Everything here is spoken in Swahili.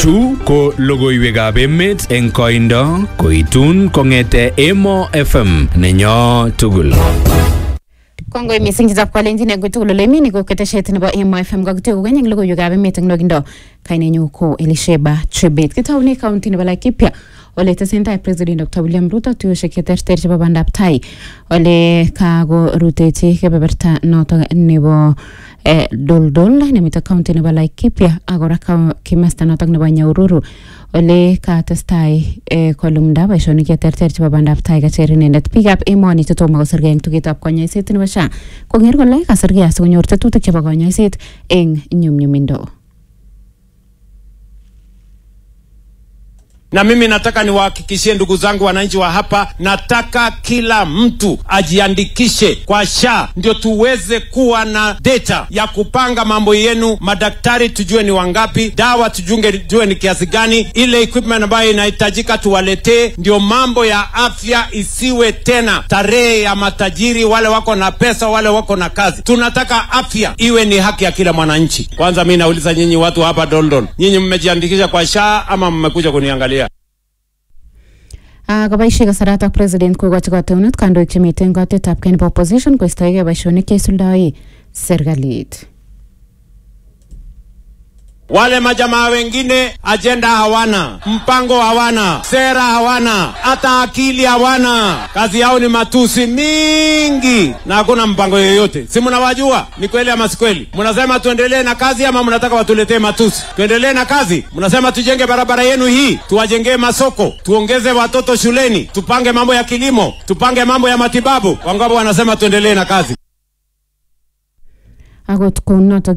Chu ko logoiwekab emet eng koindo koitun kong'ete Emo FM nenyo tugul. Kongoi mising chitab kalenjin eng tugul ole mini ko ketesiet nebo Emo FM kakityo kokeny eng logoiwekab emet eng nwakindo kainenyu ko Elisheba Chebet kitoune county nebo Laikipia ole tesentai president Dr. William Ruto tuyoshek cheterter chebo bandab tai ole kakorutechi kebeberta notok nebo eh, doldol nemite county nebo Laikipia ak kora ka- kimasta notok nebo Nyahururu ole katestai eh, kolumda boisionik cheterter chebo bandab tai kacher inendet biikab emoni chetomo kosirgei eng tugetab konyoiset nebo SHA konger kole kasirgei asikonyor tetutik chebo konyoiset eng nyumnyumindo na mimi nataka niwahakikishie ndugu zangu wananchi wa hapa, nataka kila mtu ajiandikishe kwa SHA ndio tuweze kuwa na data ya kupanga mambo yenu. Madaktari tujue ni wangapi, dawa tujunge tujue ni kiasi gani, ile equipment ambayo inahitajika tuwaletee, ndio mambo ya afya isiwe tena tarehe ya matajiri, wale wako na pesa, wale wako na kazi. Tunataka afya iwe ni haki ya kila mwananchi. Kwanza mi nauliza nyinyi watu hapa Dondon, nyinyi mmejiandikisha kwa SHA ama mmekuja kuniangalia? Ah, koboisie kasaratak president kokochi kateunet kandoik chemiten kotetab kei nebo opposition koistoegei boisionik cheisuldoe serikalit Wale majamaa wengine ajenda hawana, mpango hawana, sera hawana, hata akili hawana. Kazi yao ni matusi mingi na hakuna mpango yoyote. Si mnawajua? Ni kweli ama si kweli? Mnasema tuendelee na kazi ama mnataka watuletee matusi? Tuendelee na kazi? Mnasema tujenge barabara yenu hii, tuwajengee masoko, tuongeze watoto shuleni, tupange mambo ya kilimo, tupange mambo ya matibabu. Wangapo wanasema tuendelee na kazi. akot kounotok